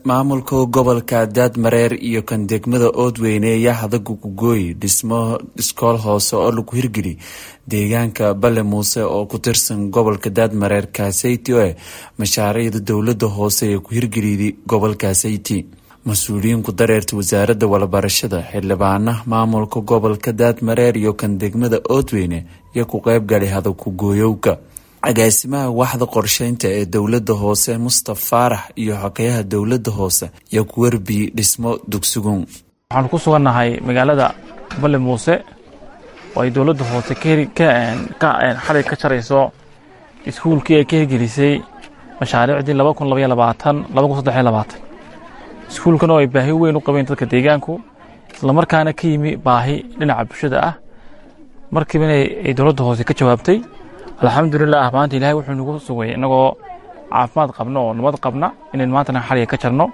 maamulka gobolka daadmareer iyo kan degmada oodweyne ayaa hadagu kugooy dhismo iskool hoose oo lagu hirgeli deegaanka bale muuse oo ku tirsan gobolka daadmareer kaaseyti oo eh mashaariicda dowlada hoose ee ku hirgeliyay gobolka sayti mas-uuliyiin ku dareerta wasaaradda walabarashada xildhibaana maamulka gobolka daadmareer iyo kan degmada oodweyne iyo ku qeybgalay hadaku gooyowka agaasimaha waxda qorsheynta ee dowlada hoose mustaf faarax iyo xogeyaha dowlada hoose iyo ku warbiyey dhismo dugsigun waxaanu ku sugannahay magaalada bale muuse oo ay dowladda hoose xalay ka jarayso iskuulkii ay ka hirgelisay mashaariicdii iskuulkan oo ay baahi weyn u qabeen dadka deegaanku islamarkaana ka yimi baahi dhinaca bulshada ah markiiba ay dowladda hoose ka jawaabtay alxamdulilah maanta ilahay wuxuu nagu sugay innagoo caafimaad qabno oo nabad qabna inayn maantana xaliga ka jarno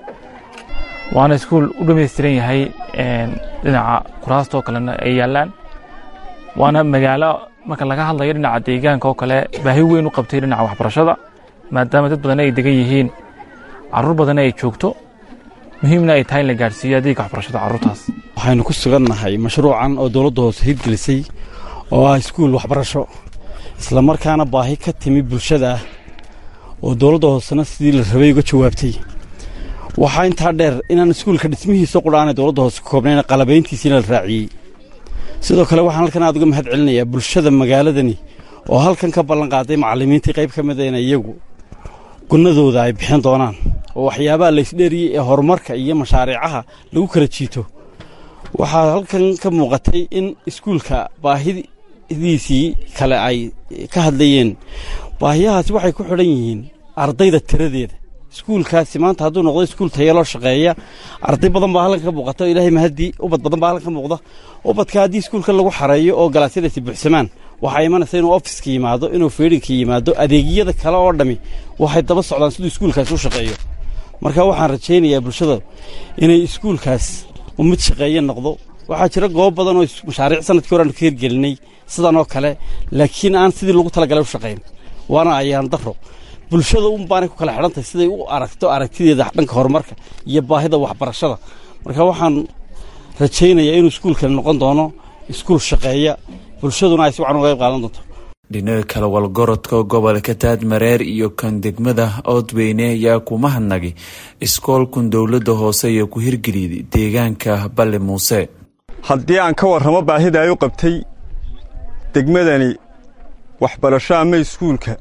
waana iskuul u dhamaystiran yahay dhinaca kuraastoo kalena ay yaallaan waana magaalo marka laga hadlayo dhinaca deegaanka oo kale baahi weyn u qabtay dhinaca waxbarashada maadaama dad badan ay degan yihiin caruur badanna ay joogto muhiimna ay tahay in la gaadhsiiyo adeega waxbarashada carruurtaas waxaynu ku sugannahay mashruucan oo dowladda hoose hirgelisay oo ah iskuul waxbarasho islamarkaana baahi ka timi bulshada ah oo dowladda hoosena sidii la rabay uga jawaabtay waxaa intaa dheer inaan iskuulka dhismihiisa qudhaanay dowladda hoose ka koobnayn qalabayntiisiina la raaciyey sidoo kale waxaan halkan aad uga mahad celinayaa bulshada magaaladani oo halkan ka ballanqaaday macallimiintii qayb ka mida ina iyagu gunnadooda ay bixin doonaan oo waxyaabaha laysdheeriyey ee horumarka iyo mashaariicaha lagu kala jiito waxaa halkan ka muuqatay in iskuulka baahidiisii kale ay ka hadlayeen baahiyahaasi waxay ku xidhan yihiin ardayda tiradeeda iskuulkaasi maanta hadduu noqdo iskuul tayaloo shaqeeya arday badan baa halkan ka muuqata oo ilaahay mahadii ubad badan baa halkan ka muuqda ubadka haddii iskuulkan lagu xareeyo oo galaasyadaasi buuxsamaan waxaa imanaysa inuu ofiska yimaado inuu feedhinka yimaado adeegyada kale oo dhammi waxay daba socdaan siduu iskuulkaasi u shaqeeyo marka waxaan rajaynayaa bulshada inay iskuulkaas u mid shaqeeye noqdo waxaa jira goob badan oo mashaariic sanadkii hore aanu ka hirgelinay sidan oo kale laakiin aan sidii lagu talagalay u shaqayn waana ayaan daro bulshada un baanay ku kala xidhantahay siday u aragto aragtideeda dhanka horumarka iyo baahida waxbarashada marka waxaan rajaynayaa inuu iskuulkani noqon doono iskuul shaqeeya bulshaduna ay si wacan uga qayb qaadan doonto dhinaca kale walgorodka gobolka daadmareer iyo kan degmada oodweyne ayaa kuma hadnagay iskoolkun dowladda hoose iyo ku hirgeliyay deegaanka bale muuse haddii aan ka warramo baahida ay u qabtay degmadani waxbarasho ama iskuulka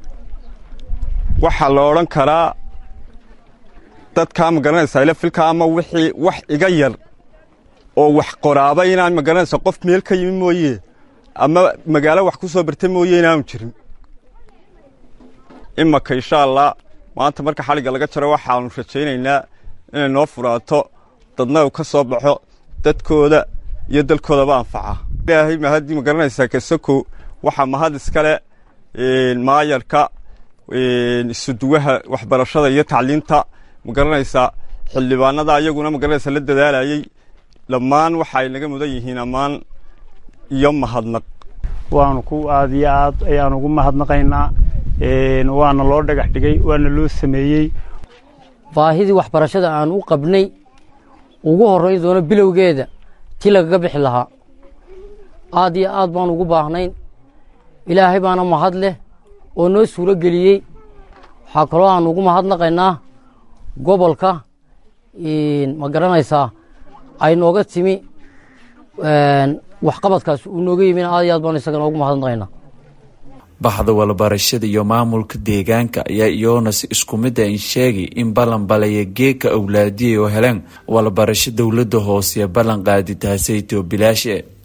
waxaa la odhan karaa dadkaa ma garanaysaa ila filka ama wixii wax iga yar oo wax qoraaba inaan ma garanaysa qof meel ka yimi mooye ama magaalo wax ku soo barta mooye inaanu jirin imaka insha allah maanta marka xaligga laga jaro waxaanu rajaynaynaa inay noo furaato dadna uu ka soo baxo dadkooda iyo dalkoodaba anfaca ilaahay mahaddii ma garanaysaa kasakow waxaa mahad iskale maayarka isuduwaha waxbarashada iyo tacliinta ma garanaysaa xildhibaanada ayaguna ma garanaysaa la dadaalayey dhammaan waxa ay naga mudan yihiin ammaan iyo mahadnaq waanu ku aad iyo aad ayaan ugu mahadnaqaynaa waana loo dhagax dhigay waana loo sameeyey baahidii waxbarashada aan u qabnay ugu horrayn doono bilowgeeda ti lagaga bixi lahaa aad iyo aad baan ugu baahnayn ilaahay baana mahad leh oo noo suuro geliyey waxaa kaloo aan ugu mahadnaqaynaa gobolka ma garanaysaa ay nooga timi waxqabadkaas uu nooga yimin aad iyo aad baan isagana ugu mahadnaqaynaa baxda walabarashada iyo maamulka deegaanka ayaa iyoona si isku mid a in sheegay in ballanbalaya geeka awlaadiyay oo heleen walabarasho dowladda hoose ballan qaadi taasaytoo bilaashe